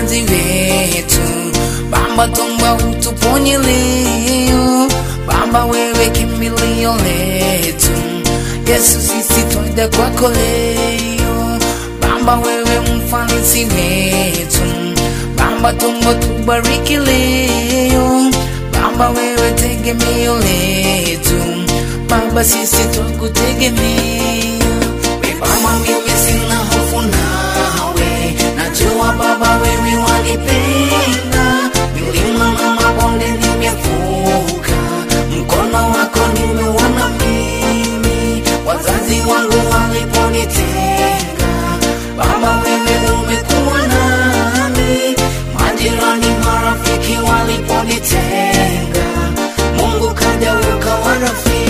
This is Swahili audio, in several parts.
wazazi wetu. Baba, tuomba utuponye leo. Baba, wewe kimbilio letu. Yesu, sisi twaja kwako leo. Baba, wewe mfanisi wetu. Baba, tuomba tubariki leo. Baba, wewe tegemeo letu. Baba, sisi twakutegemea. Baba, mimi sina hofu nawe, najua Baba wewe wanipenda. Milima na mabonde nimevuka, mkono wako nimeuona mimi, wazazi wangu waliponitenga. Baba wewe umekuwa nami, majirani marafiki waliponitenga, Mungu kaja ukawa rafiki.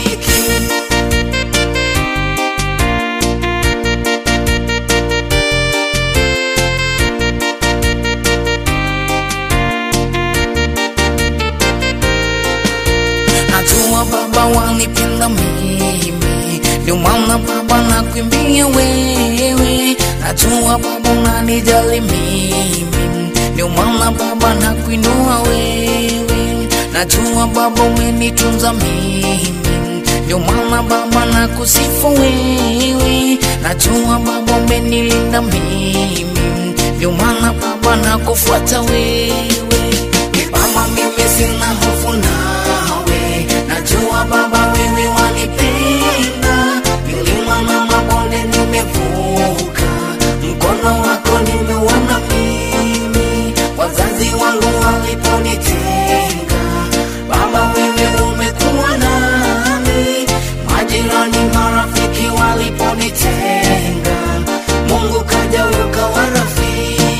Najua Baba wanipenda mimi, ndio maana Baba nakuimbia wewe. Najua Baba unanijali mimi, ndio maana Baba nakuinua wewe. Najua Baba umenitunza mimi, ndio maana Baba nakusifu wewe. Najua Baba umenilinda mimi, ndio maana Baba nakufuata wewe. Baba mimi sina hofu nawe, najua Baba wewe wanipenda. Milima na mabonde nimevuka, mkono wako nimeuona mimi, wazazi wangu waliponitenga. Baba wewe umekuwa nami, majirani marafiki waliponitenga, Mungu kaja ukawa rafiki.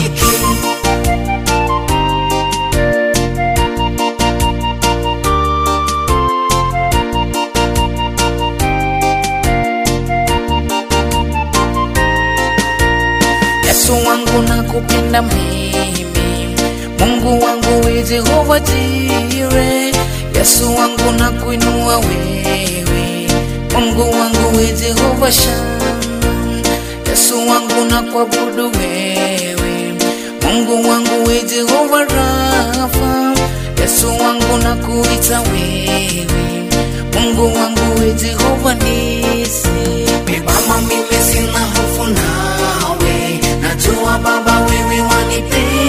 Yesu wangu nakupenda mimi, Mungu wangu we Jehova Jire. Yesu wangu nakuinua wewe, Mungu wangu we Jehova Shammah. Yesu wangu nakuabudu wewe, Mungu wangu we Jehova Rafa. Yesu wangu nakuita wewe, Mungu wangu we Jehova Nisi. Baba mimi sina hofu nawe, najua Baba wewe wanipenda.